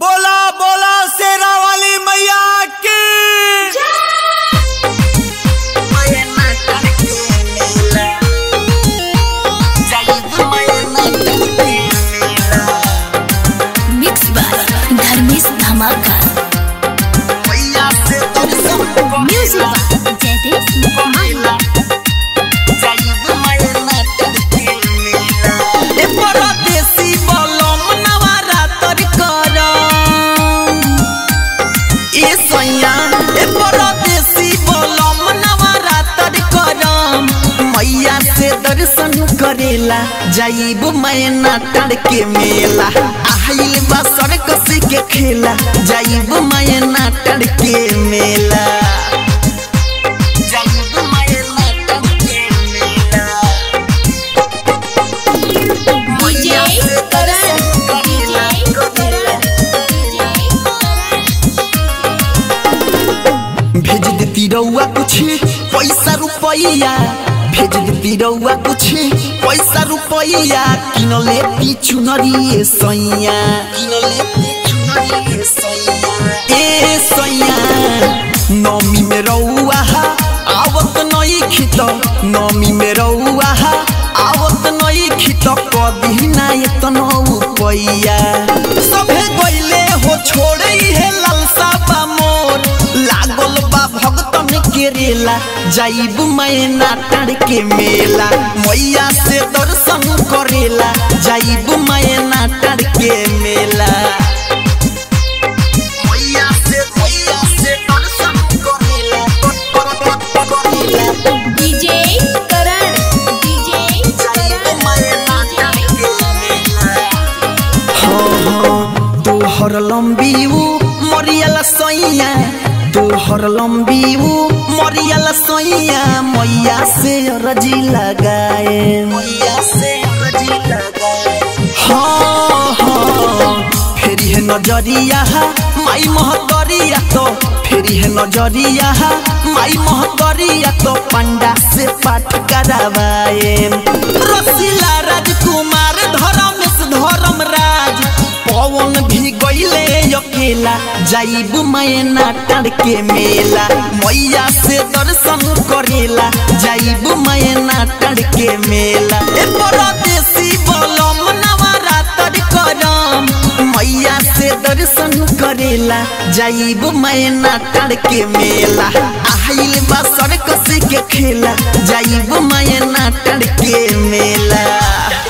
बोला बोला शेरा वाली मैया की मिक्स बाय धर्मेश धमाका म्यूजिक बाय जयदेव माहिला ए परदेसी बलम नवरात्र करम। ए सैया, ए परदेसी बलम नवरात्र करम। मैया से दर्शन करेला जाइब मैना तर के मेला आइल बा सर्कस के खेला जाइब मैना तर के मेला जाइब मैना तर के मेला मैया से दर्शन करेला भेज देती रउआ कुछ पैसा रुपैया भेज देती रउआ कुछ पैसा रुपैया किन लेती चुनरी सैया किन लेती चुनरी सैया ए सैया नमी में रउआ आवत नई खित नमी में रउआ आवत नई खित कदी ना एतनो पैया सभे गइले हो छोड़े हे लालसा बा मोर लागल बा भगतन के रेला जाइब मैना टाड़ के मेला मैया से दर्शन करेला जाइब मैना टाड़ के मेला मैया से मैया से दर्शन करेला करेला डीजे करण डीजे जाइब मैना टाड़ के मेला तोहर लंबी ऊ मरियल सैया तोहर लंबी ऊ मरियल सैया मैया से रजी लगाए मैया से रजी लगाए हाँ हाँ फेरी है नजरिया माई महतरिया तो फेरी है नजरिया माई महतरिया तो पंडा से पाठ करावाए रसीला राजकुमार धर्मेश धर्म राज पवन भी गईले अकेला जाइब मैना टाड़ के मेला मैया से दर्शन करेला जाइब मैना टाड़ के मेला ए परदेसी बलम नवरात्र करम मैया से दर्शन करेला जाइब मैना टाड़ के मेला आइल बा सर्कस के खेला जाइब मैना टाड़ के मेला